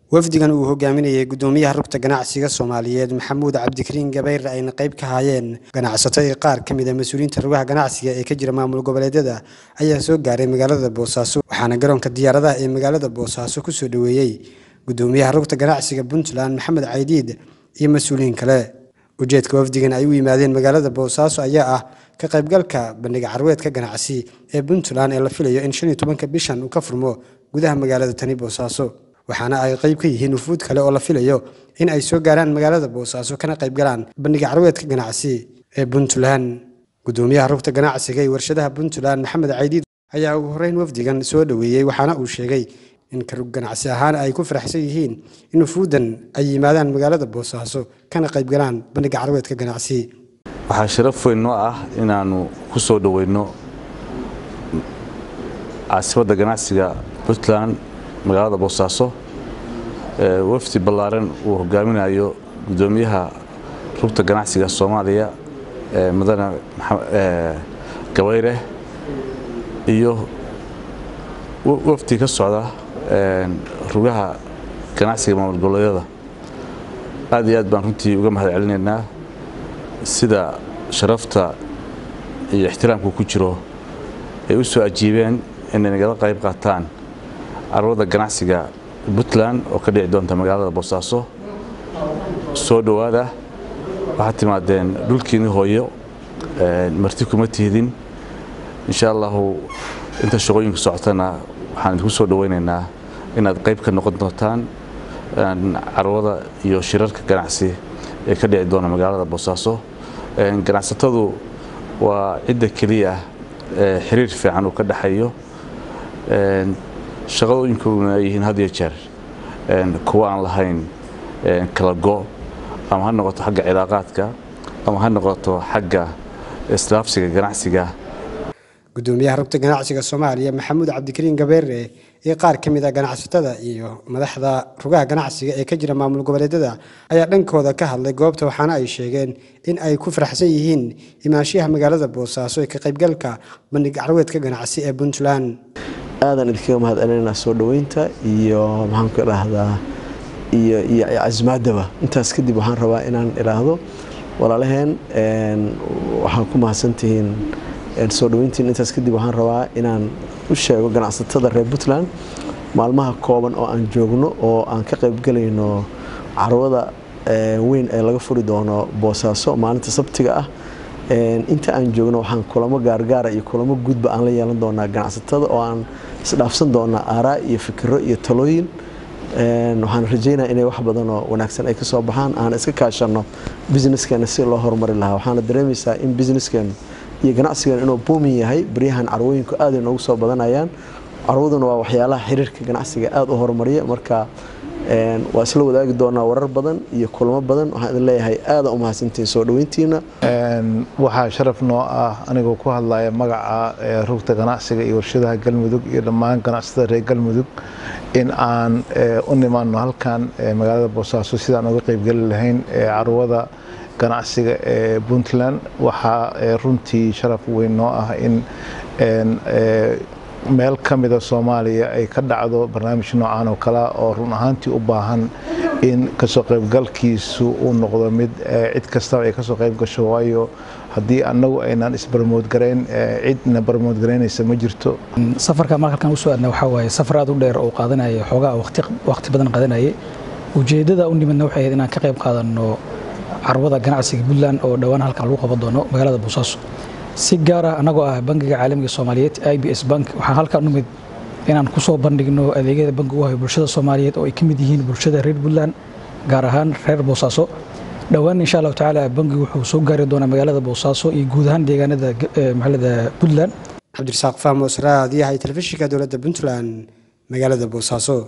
wafdigan uu hogaaminayay gudoomiyaha rugta ganacsiga soomaaliyeed maxamuud cabdikariin gabayre ayna qayb ka hayeen ganacsato iyo qaar ka mid a mas-uuliyiinta rugaha ganacsiga ee ka jira maamul goboleedyada ayaa soo gaaray magaalada boosaaso waxaana garoonka diyaaradaha ee magaalada boosaaso kusoo dhoweeyey gudoomiyaha rugta ganacsiga puntland maxamed caydiid iyo mas-uuliyiin kale ujeedka wafdigan ay u yimaadeen magaalada boosaaso ayaa ah ka qaybgalka bandhiga carweedka ganacsi ee puntland ee la filayo in shan iyo tobanka bishan uu ka furmo gudaha magaalada tani boosaaso waxaana ay qayb ka yihiin wufuud kale oo la filayo in ay soo gaaraan magaalada boosaaso kana qaybgalaan bandhiga carweedka ganacsi ee puntland gudoomiyaha rugta ganacsiga iyo warshadaha puntland maxamed caydiid ayaa ugu horreyn wafdigan soo dhoweeyey waxaana uu sheegay in karug ganacsi ahaan ay ku faraxsan yihiin in wufuuddan ay yimaadaan magaalada boosaaso kana qaybgalaan bandhiga carweedka ganacsi waxaa sharaf weyn noo ah inaannu ku soo dhoweyno caasimadda ganacsiga puntland magaalada boosaaso wafdi ballaaran uu hogaaminayo gudoomiyaha rugta ganacsiga soomaaliya mudane gabayre iyo wafdi ka socda rugaha ganacsiga maamul goboleedyada aad iyo aad baan runtii uga mahad celinaynaa sida sharafta iyo ixtiraamku ku jiro ay u soo ajiibeen inay nagala qayb qaataan carwada ganacsiga puntland oo ka dhici doonta magaalada boosaaso soo dhowaada waxaad timaadeen dhulkiinni hooyo marti kuma tihdin insha allahu inta shaqooyinku socotana waxaan idinku soo dhoweynaynaa inaad qayb ka noqon doontaan carwada iyo shirarka ganacsi ee ka dhici doona magaalada boosaaso ganacsatadu waa cidda keliya xiriir fiican uu ka dhexeeyo shaqadooyinkuna ay yihiin had iyo jeer kuwa aan lahayn kala go ama ha noqoto xagga cilaaqaadka ama ha noqoto xagga islaafsiga ganacsiga gudoomiyaha rugta ganacsiga soomaaliya maxamuud cabdikariin gabeere iyo qaar ka mid a ganacsatada iyo madaxda rugaha ganacsiga ee ka jira maamul goboleedyada ayaa dhankooda ka hadlay goobta waxaana ay sheegeen in ay ku faraxsan yihiin imaanshiyaha magaalada boosaaso ee ka qaybgalka bandhig carweedka ganacsi ee puntland aadan idinkaga mahad celinaynaa soo dhoweynta iyo maxaanku idhaahdaa iyo iyo casmaaddaba intaas kadib waxaan rabaa inaan idhaahdo walaalaheen waxaan ku mahadsantihiin soo dhoweyntiin intaas kadib waxaan rabaa inaan u sheego ganacsatada reer puntland maalmaha kooban oo aan joogno oo aan ka qaybgalayno carwada weyn ee laga furi doono boosaaso maalinta sabtiga ah inta aan joogno waxaan kulamo gaargaara iyo kulamo guudba aan la yeelan doonaa ganacsatada oo aan isdhaafsan doonaa aaraa iyo fikiro iyo talooyin waxaan rajeynaya inay wax badan oo wanaagsan ay ka soo baxaan aan iska kaashanno businesskeena si loo horumari lahaa waxaana dareemaysaa in businesskeenu iyo ganacsigan inuu buumin yahay baryahan carwooyinku aaday noogu soo badanayaan carwaduna waa waxyaalaha xiriirka ganacsiga aada u horumariya marka waa isla wadaagi doonaa warar badan iyo kulamo badan waxaan idin leeyahay aada u mahadsantihiin soo dhoweyntiina waxaa sharaf noo ah anigoo ku hadlaya magaca rugta ganacsiga iyo warshadaha galmudug iyo dhammaan ganacsatada reer galmudug in aan u nimaano halkan magaalada boosaaso sidaan uga qeybgeli lahayn carwada ganacsiga ee puntland waxaa runtii sharaf weyn noo ah in meel ka mida soomaaliya ay ka dhacdo barnaamij noocan oo kalea oo run ahaantii u baahan in kasoo qaybgalkiisu uu noqdo mid cid kastaba ay kasoo qayb gasho waayo haddii annagu aynaan isbarmoodgarayn cidna barmoodgaraynaysa ma jirto safarka marka halkan usoo aadna waxaa waaye safar aad u dheer oo qaadanaya xoogaa waqti badan qaadanayay ujeeddada u nimidna waxay ahayd inaan ka qayb qaadanno carwada ganacsiga puntland oo dhowaan halkan lagu qaban doono magaalada boosaaso si gaar ah annagoo ah bangiga caalamiga soomaaliyeed i b s bank waxaan halkan u mid inaan ku soo bandhigno adeegyada bankigu hayo bulshada soomaaliyeed oo ay ka mid yihiin bulshada reer puntland gaar ahaan reer boosaaso dhowaan insha allahu tacaala bankigu wuxuu soo gaari doonaa magaalada boosaaso iyo guud ahaan deegaanada magaalada puntland cabdirasaaq fahmo sraadiyaha telefishinka dowladda puntland magaalada boosaaso